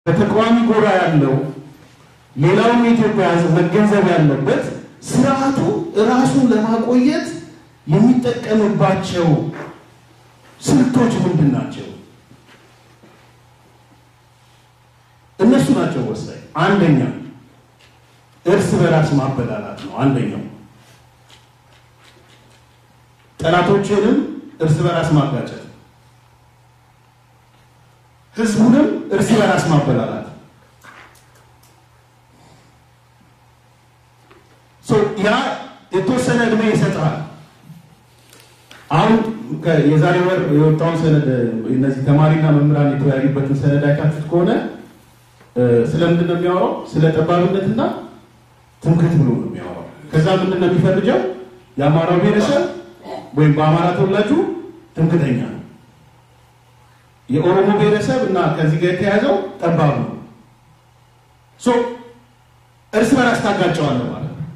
በተቃዋሚ ጎራ ያለው ሌላውም የኢትዮጵያ ሕዝብ መገንዘብ ያለበት ስርዓቱ ራሱን ለማቆየት የሚጠቀምባቸው ስልቶች ምንድን ናቸው? እነሱ ናቸው ወሳኝ። አንደኛ እርስ በራስ ማበላላት ነው። አንደኛው ጠላቶችንም እርስ በራስ ማጋጨት፣ ህዝቡንም እርስ በራስ ማበላላት። ያ የተወሰነ እድሜ ይሰጥሃል። አሁን የዛሬ ወር የወጣውን ሰነድ እነዚህ ተማሪና መምህራን የተወያዩበትን ሰነድ አይታችሁት ከሆነ ስለምንድን ነው የሚያወራው? ስለ ጠባብነትና ትምክህት ብሎ ነው የሚያወራው። ከዛ ምንድን ነው የሚፈልጀው? የአማራው ብሔረሰብ ወይም በአማራ ተወላጁ ትምክህተኛ ነው፣ የኦሮሞ ብሔረሰብ እና ከዚህ ጋር የተያዘው ጠባብ ነው። እርስ በራስ ታጋጨዋለህ ማለት ነው።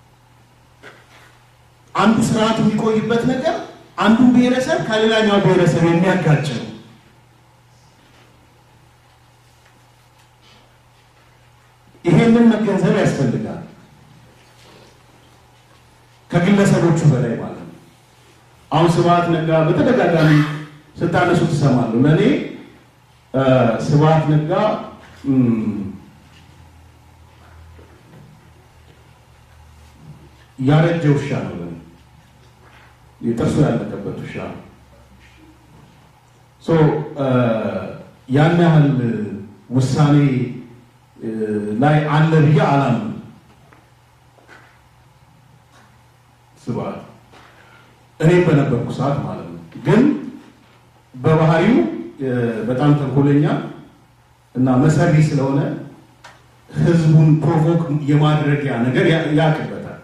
አንዱ ስርዓት የሚቆይበት ነገር አንዱን ብሔረሰብ ከሌላኛው ብሔረሰብ የሚያጋጭ ነው። ይሄንን መገንዘብ ያስፈልጋል። ከግለሰቦቹ በላይ ማለት ነው። አሁን ስብሐት ነጋ በተደጋጋሚ ስታነሱ ትሰማሉ። ለእኔ ስብሐት ነጋ ያረጀ ውሻ ነው። ለእኔ የጥርሱ ያለቀበት ውሻ ነው። ያን ያህል ውሳኔ ላይ አለ ብዬ አላምንም። ስብሐት እኔም በነበርኩ ሰዓት ማለት ነው። ግን በባህሪው በጣም ተንኮለኛ እና መሰሪ ስለሆነ ህዝቡን ፕሮቮክ የማድረጊያ ነገር ያቅበታል።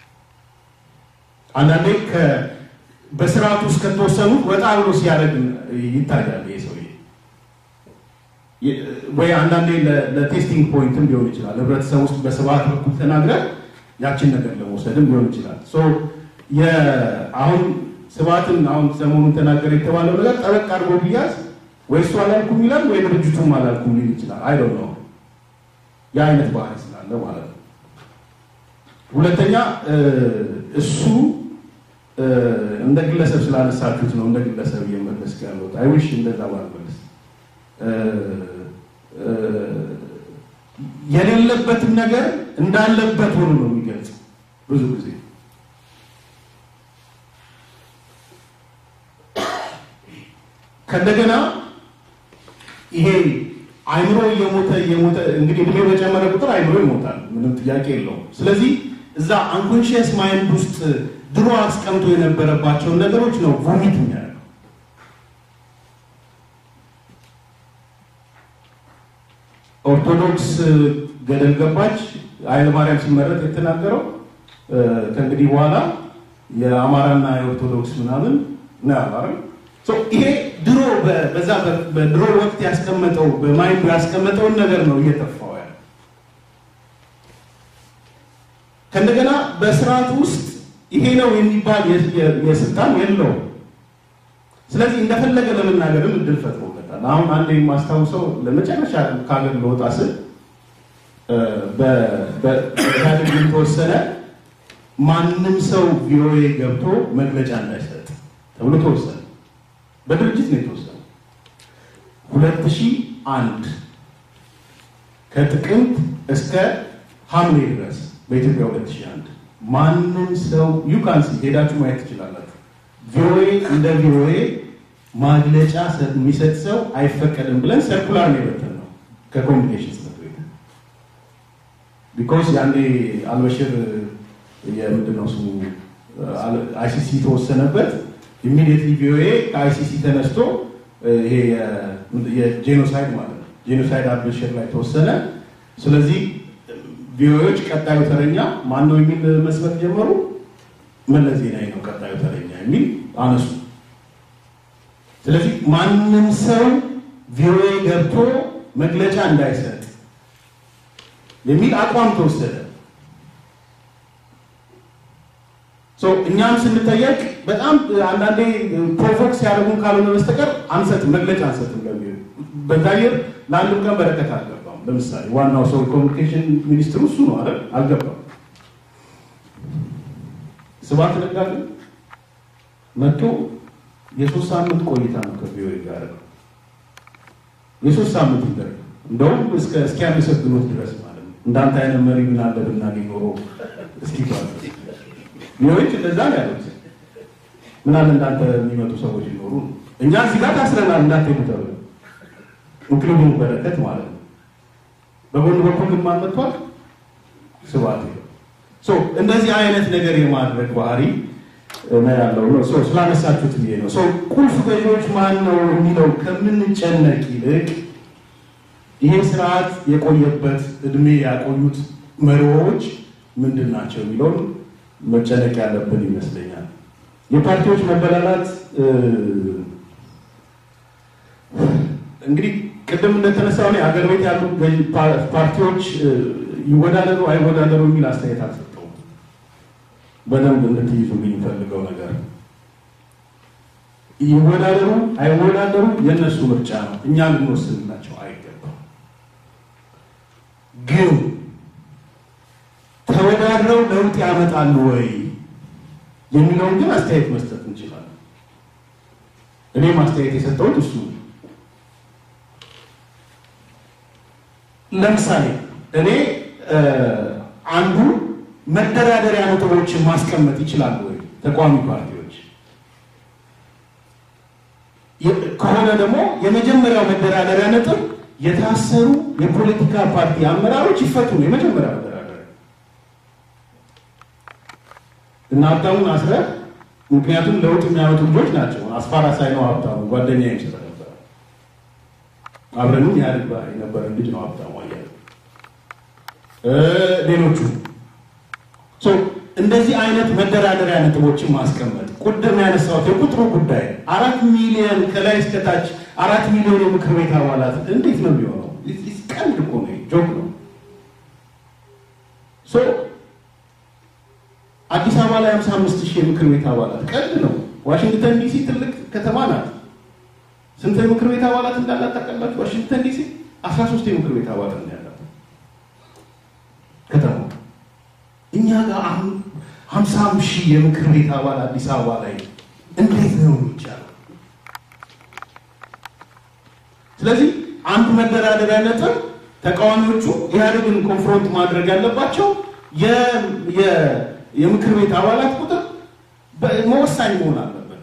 አንዳንዴ በስርዓቱ ውስጥ ከተወሰኑት ወጣ ብሎ ሲያደርግ ይታያል ይሄ ሰውዬ። ወይ አንዳንዴ ለቴስቲንግ ፖይንትም ሊሆን ይችላል። ህብረተሰብ ውስጥ በስብሐት በኩል ተናግረን ያችን ነገር ለመውሰድም ሊሆን ይችላል። አሁን ስብሐትን አሁን ሰሞኑን ተናገረ የተባለው ነገር ጠበቅ አድርጎ ቢያዝ ወይ እሱ አላልኩም ይላል ወይ ድርጅቱም አላልኩም ሊል ይችላል። አይ ዶንት ኖ ያ አይነት ባህሪ ስላለ ማለት ነው። ሁለተኛ እሱ እንደ ግለሰብ ስላነሳችሁት ነው እንደ ግለሰብ እየመለስ ያለሁት። አይ ዊሽ እንደዛ ባልመለስ የሌለበትን ነገር እንዳለበት ሆኖ ነው የሚገልጽ ብዙ ጊዜ ከእንደገና ይሄ አይምሮ እየሞተ እየሞተ እንግዲህ እድሜ በጨመረ ቁጥር አይምሮ ይሞታል፣ ምንም ጥያቄ የለውም። ስለዚህ እዛ አንኮንሽየስ ማይንድ ውስጥ ድሮ አስቀምጦ የነበረባቸውን ነገሮች ነው ቮሚት የሚያደርገው። ኦርቶዶክስ ገደል ገባች ኃይለ ማርያም ሲመረጥ የተናገረው ከእንግዲህ በኋላ የአማራና የኦርቶዶክስ ምናምን ነው ያለው። ይሄ ድሮ በዛ በድሮ ወቅት ያስቀመጠው በማይንዱ ያስቀመጠውን ነገር ነው እየጠፋው ያለ። ከእንደገና በስርዓቱ ውስጥ ይሄ ነው የሚባል የስልጣን የለውም። ስለዚህ እንደፈለገ ለመናገርም እድል ፈጥሮለታል። አሁን አንድ የማስታውሰው ለመጨረሻ ከሀገር ለወጣ ስል በኢህአዴግ የተወሰነ ማንም ሰው ቪኦኤ ገብቶ መግለጫ እንዳይሰጥ ተብሎ ተወሰነ። በድርጅት ነው የተወሰነው። ሁለት ሺህ አንድ ከጥቅምት እስከ ሐምሌ ድረስ በኢትዮጵያ ሁለት ሺህ አንድ ማንም ሰው ዩካንሲ ሄዳችሁ ማየት ትችላላችሁ። ቪኦኤ እንደ ቪኦኤ ማግለጫ የሚሰጥ ሰው አይፈቀድም ብለን ሰርኩላር ነው የበተንነው ከኮሚኒኬሽን ጽሕፈት ቤት ቢኮዝ ያኔ አልበሽር የምንድነው ስሙ አይሲሲ ተወሰነበት። ኢሚዲየትሊ ቪኦኤ ከአይሲሲ ተነስቶ ይሄ የጄኖሳይድ ማለት ነው ጄኖሳይድ አልበሽር ላይ ተወሰነ። ስለዚህ ቪኦኤዎች ቀጣዩ ተረኛ ማን ነው የሚል መስበት ጀመሩ። መለስ ዜናዊ ነው ቀጣዩ ተረኛ የሚል አነሱ። ስለዚህ ማንም ሰው ቪኦኤ ገብቶ መግለጫ እንዳይሰጥ የሚል አቋም ተወሰደ። እኛም ስንጠየቅ በጣም አንዳንዴ ፕሮቮክ ሲያደርጉን ካልሆነ በስተቀር አንሰጥም፣ መግለጫ አንሰጥም። ለሚሆ በዛየር ለአንድም ቀን በረከት አልገባም። ለምሳሌ ዋናው ሰው ኮሚኒኬሽን ሚኒስትሩ እሱ ነው አይደል? አልገባም። ስብሐት ነጋ ግን መጥቶ የሶስት ሳምንት ቆይታ ነው ከቪኦኤ ጋር የሶስት ሳምንት ይደረግ እንደውም እስኪያመሰግኑት ድረስ ማለት ነው። እንዳንተ አይነት መሪ ምን አለ ብናገኝ ኖሮ እስኪባል ቪኦኤዎች እንደዛ ነው ያሉት። ምን አለ እንዳንተ የሚመጡ ሰዎች ይኖሩ እኛ እዚህ ጋር ታስረናል እንዳትሄዱ ተብሎ ኢንክሉዲንግ በረከት ማለት ነው። በጎን በኩል ግን ማን መጥቷል? ስብሐት ሶ እንደዚህ አይነት ነገር የማድረግ ባህሪ ነው ያለው ነው። ሶ ስላነሳችሁት ብዬ ነው። ሶ ቁልፍ ገዢዎች ማን ነው የሚለው ከምንጨነቅ ይልቅ ይሄ ስርዓት የቆየበት እድሜ ያቆዩት መሪዎች ምንድን ናቸው የሚለውን መጨነቅ ያለብን ይመስለኛል። የፓርቲዎች መበላላት እንግዲህ ቅድም እንደተነሳው ላይ አገር ቤት ያሉ ፓርቲዎች ይወዳደሩ አይወዳደሩ የሚል አስተያየት አልሰጠውም። በደንብ እንድትይዙልኝ የሚፈልገው ነገር ይወዳደሩ አይወዳደሩ የእነሱ ምርጫ ነው። እኛ ልንወስንላቸው አይገባም። ግን ተወዳድረው ለውጥ ያመጣሉ ወይ የሚለውን ግን አስተያየት መስጠት እንችላለን። እኔም አስተያየት የሰጠሁት እሱ ለምሳሌ እኔ አንዱ መደራደሪያ ነጥቦችን ማስቀመጥ ይችላሉ ወይ ተቋሚ ፓርቲዎች ከሆነ ደግሞ የመጀመሪያው መደራደሪያ ነጥብ የታሰሩ የፖለቲካ ፓርቲ አመራሮች ይፈቱ ነው። የመጀመሪያ መደራደሪያ እና ሀብታሙን አስረህ ምክንያቱም ለውጥ የሚያመጡ ልጆች ናቸው። አስፋራ ሳይነው ሀብታሙ ጓደኛ ይምስለ ነበረ አብረንም ያድግ የነበረን ልጅ ነው ሀብታሙ አያሌው ሌሎቹ እንደዚህ አይነት መደራደሪያ ነጥቦችን ማስቀመጥ ቁድም ያነሳሁት የቁጥሩ ጉዳይ አራት ሚሊዮን ከላይ እስከታች አራት ሚሊዮን የምክር ቤት አባላት እንዴት ነው የሚሆነው? ቀልድ እኮ ነው፣ ጆክ ነው። አዲስ አበባ ላይ 55 ሺህ የምክር ቤት አባላት ቀልድ ነው። ዋሽንግተን ዲሲ ትልቅ ከተማ ናት። ስንት የምክር ቤት አባላት እንዳላት ታውቃላችሁ? ዋሽንግተን ዲሲ 13 የምክር ቤት አባላት ነው ያላት ከተማ እኛ ጋር አሁን ሀምሳም ሺህ የምክር ቤት አባል አዲስ አበባ ላይ እንዴት ነው የሚቻለው? ስለዚህ አንዱ መደራደሪያ ነጥብ ተቃዋሚዎቹ ኢህአዴግን ኮንፍሮንት ማድረግ ያለባቸው የምክር ቤት አባላት ቁጥር መወሳኝ መሆን አለበት።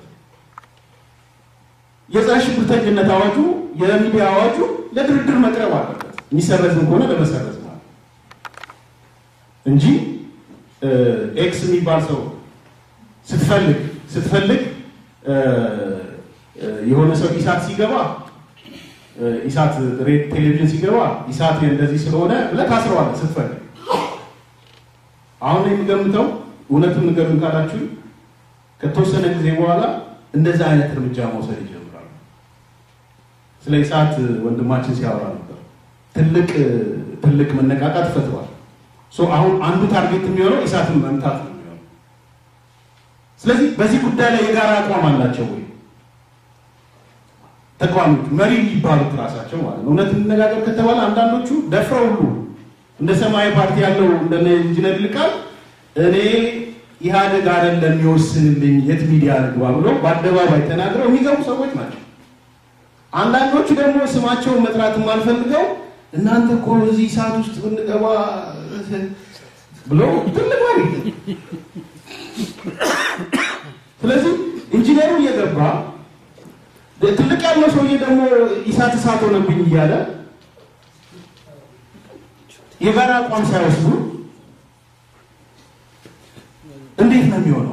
የጸረ ሽብርተኝነት አዋጁ፣ የሚዲያ አዋጁ ለድርድር መቅረብ አለበት። የሚሰረዝም ከሆነ ለመሰረዝ ማለት እንጂ ኤክስ የሚባል ሰው ስትፈልግ ስትፈልግ የሆነ ሰው ኢሳት ሲገባ ኢሳት ቴሌቪዥን ሲገባ ኢሳት እንደዚህ ስለሆነ ብለህ ታስረዋለህ ስትፈልግ። አሁን የሚገምተው እውነቱን ንገሩን ካላችሁ ከተወሰነ ጊዜ በኋላ እንደዛ አይነት እርምጃ መውሰድ ይጀምራሉ። ስለ ኢሳት ወንድማችን ሲያወራ ነበር። ትልቅ ትልቅ መነቃቃት ፈጥሯል። አሁን አንዱ ታርጌት የሚሆነው ኢሳትን መምታት ነው የሚሆነው። ስለዚህ በዚህ ጉዳይ ላይ የጋራ አቋም አላቸው ወይ ተቃዋሚዎች መሪ የሚባሉት ራሳቸው ማለት ነው? እውነት እንነጋገር ከተባለ አንዳንዶቹ ደፍረው ሁሉ እንደ ሰማያዊ ፓርቲ ያለው እንደነ ኢንጂነር ይልቃል እኔ ኢህአዴግ አይደለም የሚወስንልኝ የት ሚዲያ ልግባ ብሎ በአደባባይ ተናግረው የሚገቡ ሰዎች ናቸው። አንዳንዶቹ ደግሞ ስማቸውን መጥራት የማልፈልገው እናንተ እኮ እዚህ ሰዓት ውስጥ ብንገባ ብሎ ትልቅ ወሬ። ስለዚህ ኢንጂነሩ እየገባ ትልቅ ያለው ሰውዬ ደግሞ ኢሳት እሳት ሆነብኝ እያለ የጋራ አቋም ሳይወስዱ እንዴት ነው የሚሆነው?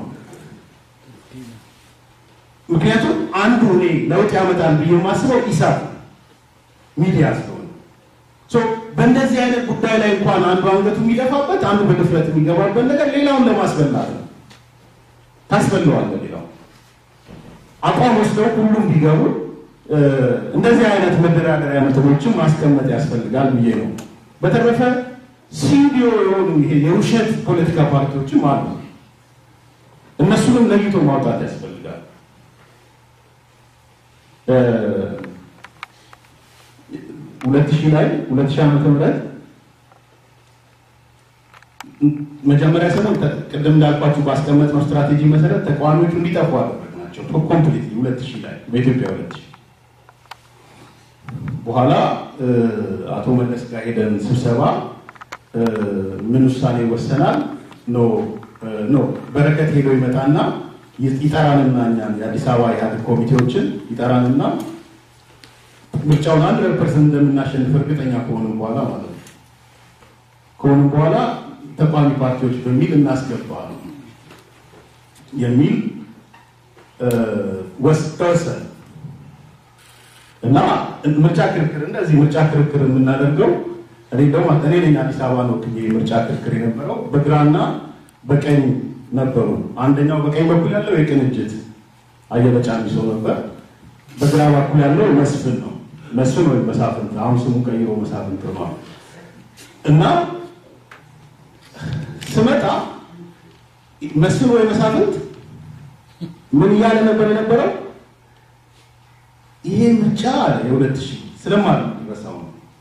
ምክንያቱም አንዱ እኔ ለውጥ ያመጣል ብዬ የማስበው ኢሳት ሚዲያ ስለሆነ በእንደዚህ አይነት ጉዳይ ላይ እንኳን አንዱ አንገቱ የሚደፋበት አንዱ በድፍረት የሚገባበት ነገር ሌላውን ለማስበላት ነው። ታስበለዋለህ። ሌላው አቋም ወስደው ሁሉም ቢገቡ እንደዚህ አይነት መደራደሪያ ነጥቦችን ማስቀመጥ ያስፈልጋል ብዬ ነው። በተረፈ ሲዲዮ የሆኑ ይሄ የውሸት ፖለቲካ ፓርቲዎችም አሉ። እነሱንም ለይቶ ማውጣት ያስፈልጋል። ሁለት ሺህ ላይ ሁለት ሺህ ዓመተ ምህረት መጀመሪያ ሰሞን ቅድም እንዳልኳችሁ ባስቀመጥነው ስትራቴጂ መሰረት ተቃዋሚዎቹ እንዲጠፉ አደረግናቸው ኮምፕሊት ሁለት ሺህ ላይ በኢትዮጵያ ሁለት ሺህ በኋላ አቶ መለስ ጋር ሄደን ስብሰባ ምን ውሳኔ ይወሰናል? ኖ ኖ በረከት ሄዶ ይመጣና ይጠራንና እኛን የአዲስ አበባ ኢህአዴግ ኮሚቴዎችን ይጠራንና ምርጫውን አንድ ፐርሰንት እንደምናሸንፍ እርግጠኛ ከሆንም በኋላ ማለት ነው ከሆንም በኋላ ተቃዋሚ ፓርቲዎች በሚል እናስገባ የሚል ወሰን እና ምርጫ ክርክር እንደዚህ ምርጫ ክርክር የምናደርገው እኔ ደግሞ እኔ ነኝ አዲስ አበባ ነው ምርጫ ክርክር የነበረው በግራና በቀኝ ነበሩ። አንደኛው በቀኝ በኩል ያለው የቅንጅት አየለ ጫሚሶ ነበር። በግራ በኩል ያለው መስፍን ነው። መስፍን ወይም መሳፍንት አሁን ስሙ ቀይሮ መሳፍንት ሆኗል። እና ስመጣ መስፍን ወይ መሳፍንት ምን እያለ ነበር የነበረው? ይሄ ምርጫ የሁለት ሺህ ስለማለት ይበሳው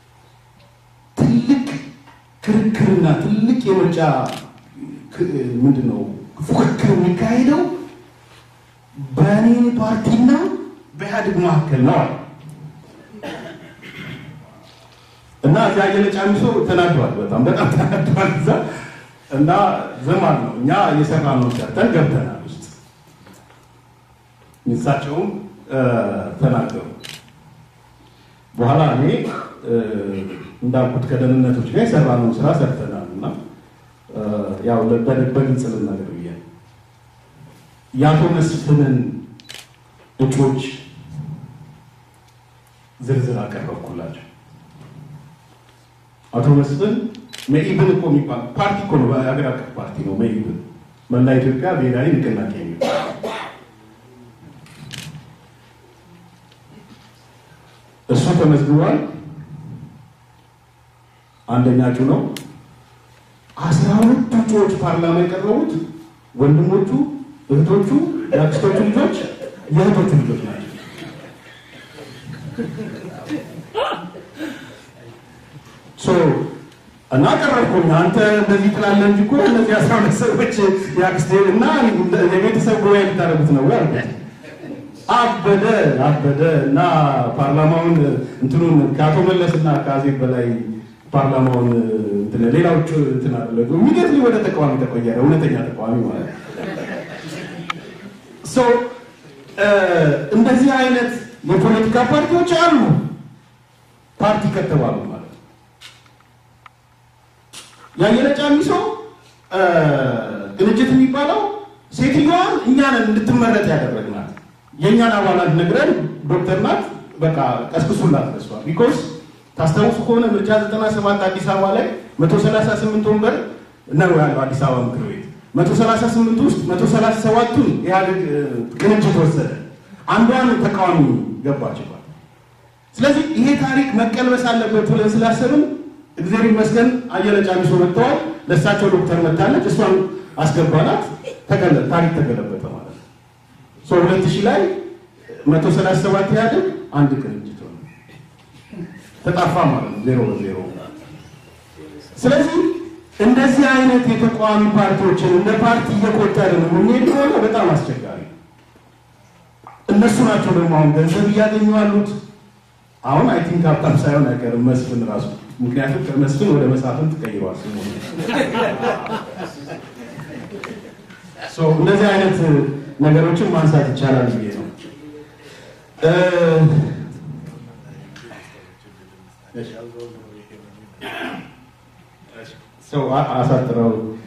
ትልቅ ክርክርና ትልቅ የምርጫ ምንድን ነው ፉክክር የሚካሄደው በእኔ ፓርቲና በኢህአዴግ መካከል ነው አለ እና እዚያ አየለ ጫሚሶ ተናዷል። በጣም በጣም ተናዷል። እዛ እና ዘማን ነው እኛ እየሰራ ነው ሰርተን ገብተናል ውስጥ እሳቸውም ተናገሩ። በኋላ እኔ እንዳልኩት ከደህንነቶች ጋር የሰራነውን ስራ ሰርተናል እና ያው በግልጽ ልናገር ብዬ የአቶ መስፍንን እጩዎች ዝርዝር አቀረብኩላቸው። አቶ መስፍን መኢብን እኮ የሚባል ፓርቲ እኮ ነው፣ የሀገር አቀፍ ፓርቲ ነው። መኢብን መላ ኢትዮጵያ ብሔራዊ ንቅናቄ የሚባል እሱ ተመዝግቧል። አንደኛ እጩ ነው። አስራ ሁለት እጩዎች ፓርላማ የቀረቡት ወንድሞቹ፣ እህቶቹ፣ የአክስቶቹ ልጆች፣ የእህቶቹ ልጆች ናቸው። እና ቀረብኩኝ። አንተ እንደዚህ ትላለህ እንጂ እኮ እነዚህ አስራ ሁለት ሰዎች የአክስቴ እና የቤተሰብ ጉባኤ ልታደርጉት ነው አልኩት። አበደ አበደ እና ፓርላማውን እንትኑን ከአቶ መለስ እና ከአዜብ በላይ ፓርላማውን እንትን ሌላዎቹ እንትን አደረጉ። የሚገርም ወደ ተቃዋሚ ተቆየረ። እውነተኛ ተቃዋሚ ማለት ሶ እንደዚህ አይነት የፖለቲካ ፓርቲዎች አሉ። ፓርቲ ከተባሉ ማለት ነው። ያየለ ጫሚሶ ቅንጅት የሚባለው ሴትዮዋን እኛን እንድትመረጥ ያደረግናት የእኛን አባላት ነግረን ዶክተር ናት በቃ ቀስቅሱላት ደሷል። ቢኮዝ ታስታውሱ ከሆነ ምርጫ 97 አዲስ አበባ ላይ 138 ወንበር ነው ያለው አዲስ አበባ ምክር ቤት 138 ውስጥ 137ቱን ኢህአዴግ ቅንጅት ወሰደ። አንዷን ተቃዋሚ ገባችባት። ስለዚህ ይሄ ታሪክ መቀልበስ አለበት ብለን ስላሰብን እግዚአብሔር ይመስገን አየለ ጫሚሶ መጥተዋል። ለእሳቸው ዶክተር መታለች፣ እሷን አስገባናት። ታሪክ ተገለበጠ ማለት ነው። ሁለት ሺህ ላይ መቶ ሰላሳ ሰባት ኢህአዴግ አንድ ቅንጅት ሆነ ተጣፋ ማለት ነው፣ ዜሮ በዜሮ። ስለዚህ እንደዚህ አይነት የተቃዋሚ ፓርቲዎችን እንደ ፓርቲ እየቆጠርን የምንሄድ ከሆነ በጣም አስቸጋሪ እነሱ ናቸው ደግሞ አሁን ገንዘብ እያገኙ ያሉት። አሁን አይ ቲንክ ሀብታም ሳይሆን አይቀርም መስፍን ራሱ ምክንያቱም ከመስፍን ወደ መሳፍን ትቀይሯል ስሙ። እንደዚህ አይነት ነገሮችን ማንሳት ይቻላል ብዬ ነው። ሰው አሳጥረው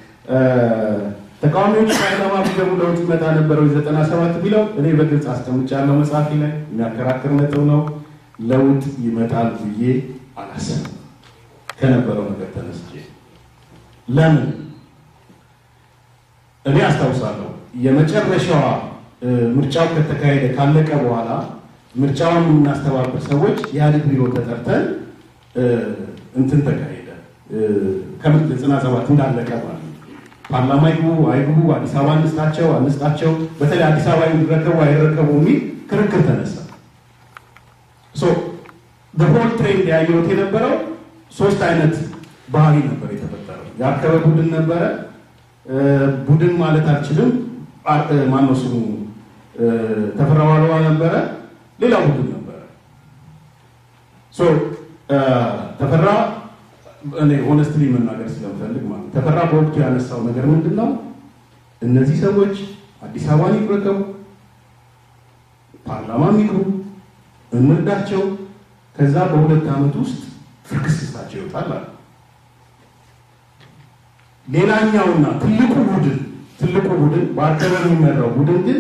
ተቃዋሚዎች ፓርላማ ቢገቡ ለውጥ ይመጣ ነበረው ዘጠና ሰባት ቢለው እኔ በግልጽ አስቀምጫለሁ መጽሐፊ ላይ የሚያከራክር ነጥብ ነው። ለውጥ ይመጣል ብዬ አላሰብም ከነበረው ነገር ተነስቼ ለምን እኔ አስታውሳለሁ የመጨረሻዋ ምርጫው ከተካሄደ ካለቀ በኋላ ምርጫውን የምናስተባብር ሰዎች ኢህአዴግ ቢሮ ተጠርተን እንትን ተካሄደ ከምርጥ ዘጠና ሰባት እንዳለቀ ማለት ነው። ፓርላማ ይግቡ አይግቡ፣ አዲስ አበባ አንስጣቸው አንስጣቸው፣ በተለይ አዲስ አበባ ይረከቡ አይረከቡ የሚል ክርክር ተነሳ። ሶ በሆል ትሬንድ ያየሁት የነበረው ሶስት አይነት ባህሪ ነበር የተፈጠረው። ያከበ ቡድን ነበረ። ቡድን ማለት አልችልም፣ ማነው ስሙ ተፈራ ዋልዋ ነበረ። ሌላ ቡድን ነበረ። ሶ ተፈራ እኔ ሆነስትሊ መናገር ስለምፈልግ ማለት ተፈራ በወቅቱ ያነሳው ነገር ምንድን ነው? እነዚህ ሰዎች አዲስ አበባን ይረከቡ፣ ፓርላማ ይግቡ፣ እንርዳቸው፣ ከዛ በሁለት ዓመት ውስጥ ፍርክስታቸው ይወጣል አለ። ሌላኛውና ትልቁ ቡድን ትልቁ ቡድን በአርከበ የሚመራው ቡድን ግን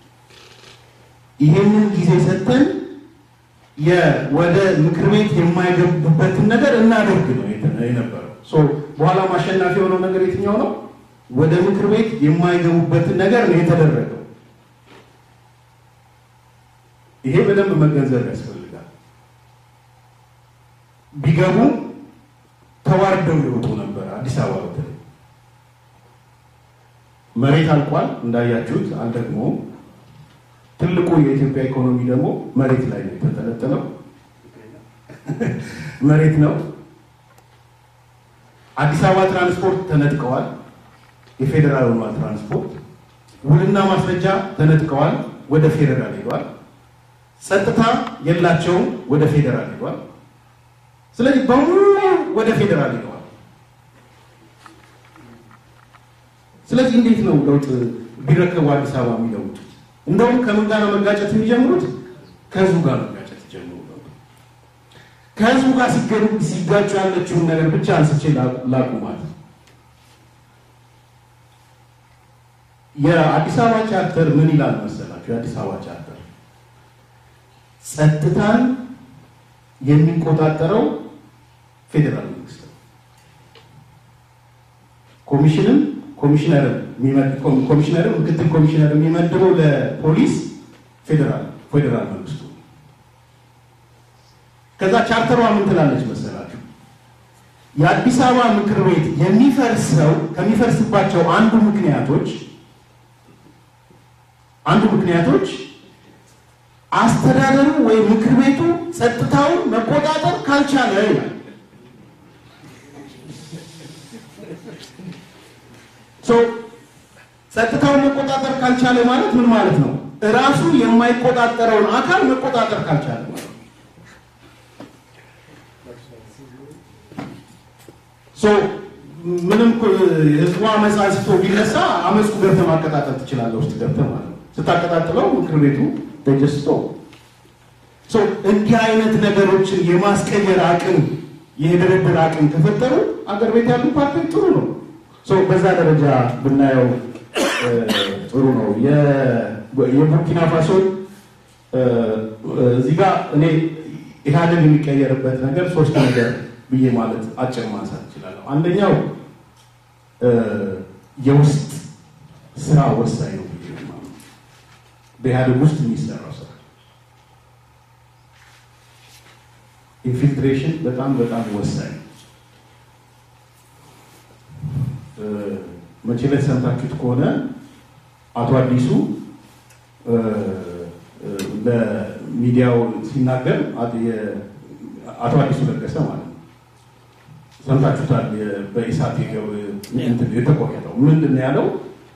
ይሄንን ጊዜ ሰጥተን ወደ ምክር ቤት የማይገቡበትን ነገር እናደርግ ነው የነበረው። በኋላ አሸናፊ የሆነው ነገር የትኛው ነው? ወደ ምክር ቤት የማይገቡበትን ነገር ነው የተደረገው። ይሄ በደንብ መገንዘብ ያስፈልጋል። ቢገቡ ተዋርደው ይወጡ ነበር። አዲስ አበባ በተለይ መሬት አልቋል እንዳያችሁት፣ አልደግሞ ትልቁ የኢትዮጵያ ኢኮኖሚ ደግሞ መሬት ላይ ነው የተንጠለጠለው። መሬት ነው። አዲስ አበባ ትራንስፖርት ተነጥቀዋል። የፌዴራል ሆኗል ትራንስፖርት። ውልና ማስረጃ ተነጥቀዋል፣ ወደ ፌዴራል ሄዷል። ጸጥታ የላቸውም፣ ወደ ፌዴራል ሄዷል። ስለዚህ በሙሉ ወደ ፌዴራል ሄደዋል። ስለዚህ እንዴት ነው ለውጥ ቢረከቡ አዲስ አበባ የሚለውጡት? እንደውም ከምን ጋር ነው መጋጨት የሚጀምሩት? ከህዝቡ ጋር መጋጨት ይጀምሩ። ከህዝቡ ጋር ሲጋጩ ያለችውን ነገር ብቻ አንስቼ ላቁማት። የአዲስ አበባ ቻርተር ምን ይላል መሰላችሁ? የአዲስ አበባ ቻርተር ጸጥታን የሚቆጣጠረው ፌዴራል መንግስት ነው። ኮሚሽንም ኮሚሽነርም ኮሚሽነርም ምክትል ኮሚሽነር የሚመድበው ለፖሊስ ፌዴራል ፌዴራል መንግስቱ። ከዛ ቻርተሯ ምን ትላለች መሰላችሁ? የአዲስ አበባ ምክር ቤት የሚፈርሰው ከሚፈርስባቸው አንዱ ምክንያቶች አንዱ ምክንያቶች አስተዳደሩ ወይም ምክር ቤቱ ጸጥታውን መቆጣጠር ካልቻለ ይላል። ጸጥታውን መቆጣጠር ካልቻለ ማለት ምን ማለት ነው? እራሱ የማይቆጣጠረውን አካል መቆጣጠር ካልቻለ ማለት ነው። ምንም ህዝቡ አመፅ አንስቶ ቢነሳ አመፁ ገብተህ ማቀጣጠል ትችላለህ፣ ውስጥ ገብተህ ማለት ነው። ስታቀጣጥለው ምክር ቤቱ ተጀስቶ እንዲህ አይነት ነገሮችን የማስቀየር አቅም የድርድር አቅም ከፈጠሩ አገር ቤት ያሉ ፓርቲዎች ጥሩ ነው። በዛ ደረጃ ብናየው ጥሩ ነው። የቡርኪና ፋሶ እዚህ ጋር እኔ ኢህአዴግ የሚቀየርበት ነገር ሶስት ነገር ብዬ ማለት አጭር ማንሳት እችላለሁ። አንደኛው የውስጥ ስራ ወሳኝ ነው ብዬ ማለት በኢህአዴግ ውስጥ የሚሰራው ስራ ኢንፊልትሬሽን በጣም በጣም ወሳኝ ነው። መቼ ዕለት ሰምታችሁት ከሆነ አቶ አዲሱ ለሚዲያው ሲናገር አቶ አዲሱ ለገሰ ማለት ነው ሰምታችሁታል። በኢሳት የተቆረጠው ምንድን ነው ያለው?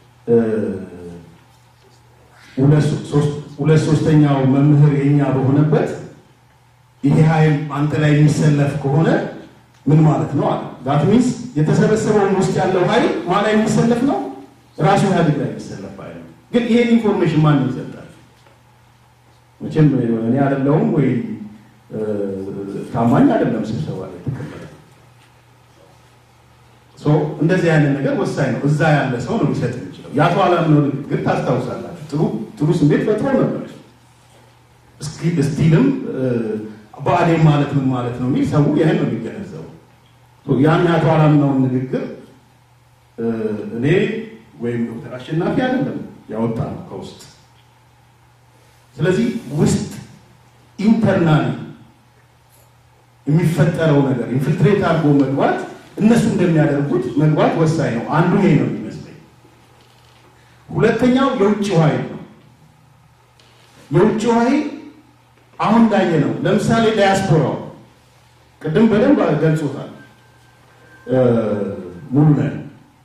ሁለት ሶስተኛው መምህር የኛ በሆነበት ይሄ ኃይል አንተ ላይ የሚሰለፍ ከሆነ ምን ማለት ነው አለ። ዳት ሚንስ የተሰበሰበውን ውስጥ ያለው ኃይል ማን ላይ የሚሰለፍ ነው? ራሱ ኢህአዴግ ላይ የሚሰለፍ ኃይል ነው። ግን ይሄን ኢንፎርሜሽን ማን ይሰጣል? መቼም እኔ አይደለሁም ወይ ታማኝ አይደለም ስብሰባ ላይ ተቀመጠ። እንደዚህ አይነት ነገር ወሳኝ ነው። እዛ ያለ ሰው ነው ሊሰጥ የሚችለው። የአቶ አላምነው ንግግር ታስታውሳላችሁ። ጥሩ ጥሩ ስሜት ፈጥሮ ነበር። ስቲልም ብአዴን ማለት ምን ማለት ነው የሚል ሰው ይህን ነው የሚገነዘበው። ያን የአቶ አላምነውን ንግግር እኔ ወይም ዶክተር አሸናፊ አይደለም ያወጣ ነው ከውስጥ። ስለዚህ ውስጥ ኢንተርናሊ የሚፈጠረው ነገር ኢንፊልትሬት አድርጎ መግባት እነሱ እንደሚያደርጉት መግባት ወሳኝ ነው። አንዱ ይሄ ነው የሚመስለኝ። ሁለተኛው የውጭው ኃይል ነው። የውጭው ኃይል አሁን እንዳየ ነው። ለምሳሌ ዳያስፖራው ቅድም በደንብ ገልጾታል። ሙሉ ነን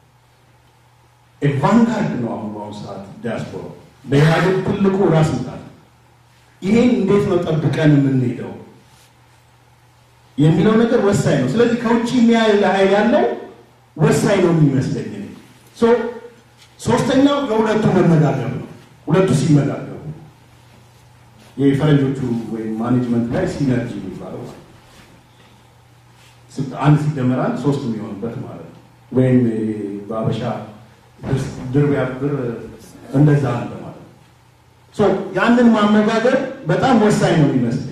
ቫንጋርድ ነው። አሁን በአሁኑ ሰዓት ዲያስፖራው በኢህአዴግ ትልቁ ራስ ምታት ይሄን እንዴት ነው ጠብቀን የምንሄደው የሚለው ነገር ወሳኝ ነው። ስለዚህ ከውጭ የሚያይ ኃይል ያለው ወሳኝ ነው የሚመስለኝ። ሶስተኛው የሁለቱ መነጋገር ነው። ሁለቱ ሲመጋገሩ የፈረንጆቹ ወይም ማኔጅመንት ላይ ሲነርጂ የሚባለው አንድ ሲደመር አንድ ሶስት የሚሆንበት ማለት ነው። ወይም በአበሻ ድር ቢያብር እንደዛ አለ ማለት ነው። ያንን ማመጋገር በጣም ወሳኝ ነው የሚመስለኝ።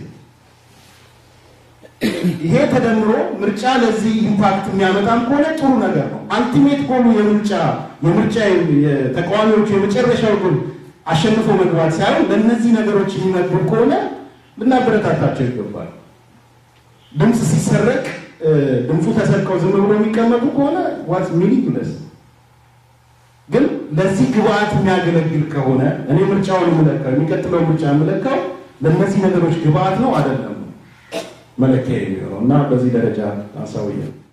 ይሄ ተደምሮ ምርጫ ለዚህ ኢምፓክት የሚያመጣም ከሆነ ጥሩ ነገር ነው። አልቲሜት ጎሉ የምርጫ የምርጫ የተቃዋሚዎቹ የመጨረሻው ጎል አሸንፎ መግባት ሳይሆን ለእነዚህ ነገሮች የሚመግብ ከሆነ ልናበረታታቸው ይገባል። ድምፅ ሲሰረቅ ድምፁ ተሰርቀው ዝም ብሎ የሚቀመጡ ከሆነ ዋት ሚኒንግለስ ግን ለዚህ ግብአት የሚያገለግል ከሆነ እኔ ምርጫውን የምለካው የሚቀጥለው ምርጫ የምለካው ለእነዚህ ነገሮች ግብአት ነው አይደለም መለኪያ የሚሆነው እና በዚህ ደረጃ አሳውያል።